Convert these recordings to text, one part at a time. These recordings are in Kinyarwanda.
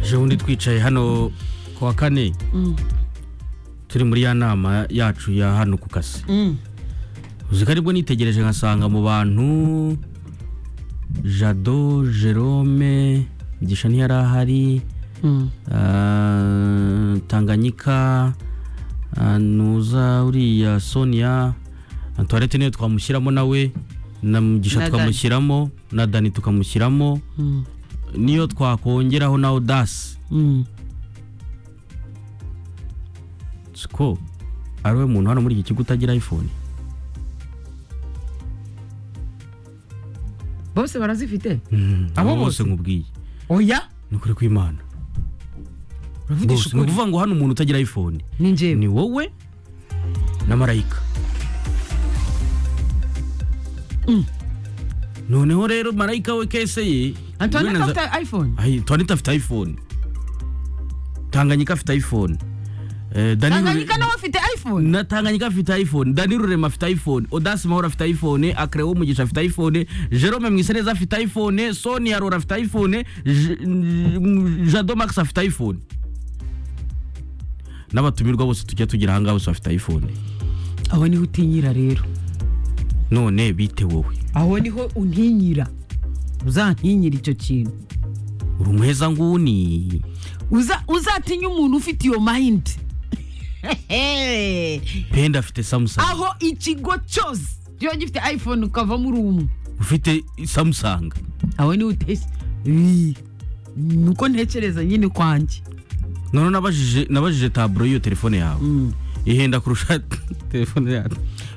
ejo bundi twicaye hano ku wa kane turi muri ya nama yacu ya hano ku kazi uzi ko aribwo nitegereje nkasanga mu bantu jado jerome mugisha ntiyari ahari ah, tanganyika ah, nuza uriya sonia antoinette niyo twamushyiramo nawe na mugisha Na Dani. twamushyiramo na dani tukamushyiramo niyo twakongeraho na odasi siko ari we muntu hano muri iki kigo utagira iphone bose barazifite abo Abo bose bose? nkubwiye oya ni ukuri kw'imana bose ni uravugisha ukuri ukuvuga ngo hano umuntu utagira iphone ni njyewe ni wowe na marayika noneho rero marayika we kese ye antoine Iwe na ko za- afite iphone Ay, Antoinette afite iphone tanganyika afite iphone Eh, Dani Rure- tanganyika nawe afite iphone na tanganyika afite iphone dani rurema afite iphone odasi mahoro afite iphone akreo umugisha afite iphone jerome mwiseneza afite iphone sonia rora afite iphone J- J- jado max afite iphone n'abatumirwa bose tujya tugira ahangaha bose bafite iphone aho niho utinyira rero none bite wowe aho niho untinyira uzantinyira icyo kintu uri umuheza nguni Uza- uzatinya umuntu ufite iyo mayindi penda afite samsung aho ikigo cyose kiba gifite iphone ukavamo uri umwe ufite samsung aho niho uteshye Ii, nuko ntekereza nyine kwanjye none nabajije nabajije taburo y'iyo telefone yawe Mm. ihenda kurusha telefone yawe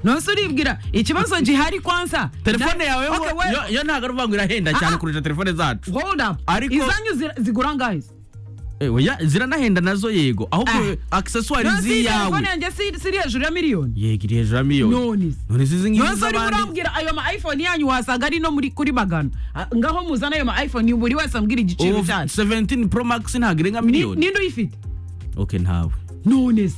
nonse uribwira ikibazo gihari kwanza telefone Na- yawe Okay, we- yo- yo ntabwo ari uvuga ngo irahenda Ah, cyane ah. kurusha telefone zacu hold up Ariko- izanyu zira- zigura ngahe Eh, oya, ziranahenda nazo yego ahubwo Ah. akiseswari Nonse iyi z'iyawe telefone yanjye si- siri hejuru ya miliyoni yego iri hejuru ya miliyoni none none izi ngizi nonse urimo z'abandi urambwira ayo ma iphone yanyu wasanga ari no muri kuri magana Ah, ngaho muzana ayo ma iphone buri wese ambwira igiciro Ubu cyayo 17 pro max ntabwo irenga Ni- miliyoni ninde uyifite okay ntawe none se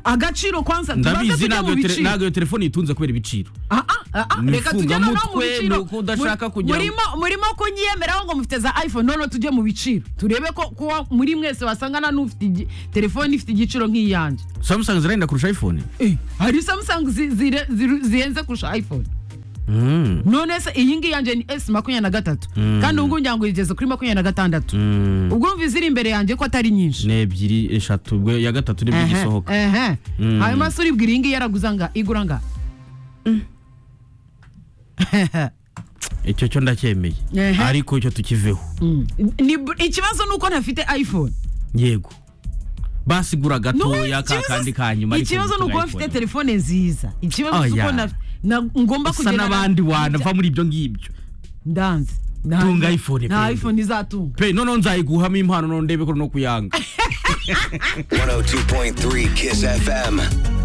agaciro kwanza tubanze ndabizi tujya ntabwo mu iyo tele- biciro ntabwo iyo telefone itunze kubera ibiciro Ah, ah, ah, Ni reka tujye noneho mu mfunganyamutwe, biciro ni uko udashaka Muri- kugira ngo- murimo- murimo kunyiyemeraho ngo mufite za iphone noneho tujye mu biciro turebe ko kuba muri mwese wasangana n'ufite igi- telefone ifite igiciro nk'iyanjye samsung zirahenda kurusha iphone Eh, hari samsung zi- zire- ziru- zihenze kurusha iphone Mm, none se iyi ngiyi yanjye ni s makumyabiri na gatatu Mm. kandi ubungubu ngira ngo igeze kuri makumyabiri na gatandatu mm. ubwo umva iziri imbere yanjye ko atari nyinshi ni ebyiri eshatu ubwo iya gatatu nibwo Ehe, igisohoka ehe. Mm. hanyuma se uribwira iyi ngiyi yaraguza nga igura nga icyo cyo ndacyemeye Ehe. ariko icyo tukiveho Mm. Ni- ni- ikibazo ni uko ntafite iphone yego basigura Nubu gatoya ka ikibazo- kandi kanyuma ariko ikibazo ni mvuga iPhone. ukuba mfite telefone nziza ikibazo si uko Oya. na- na- ngomba usa kugenda n'abandi wanava muri ibyo ngibyo ndanze Tunga iPhone, nta Pendo. iphone izatunga pe noneho nzayiguhamo impano none ndebe ko no kuyanga 102.3 Kiss FM.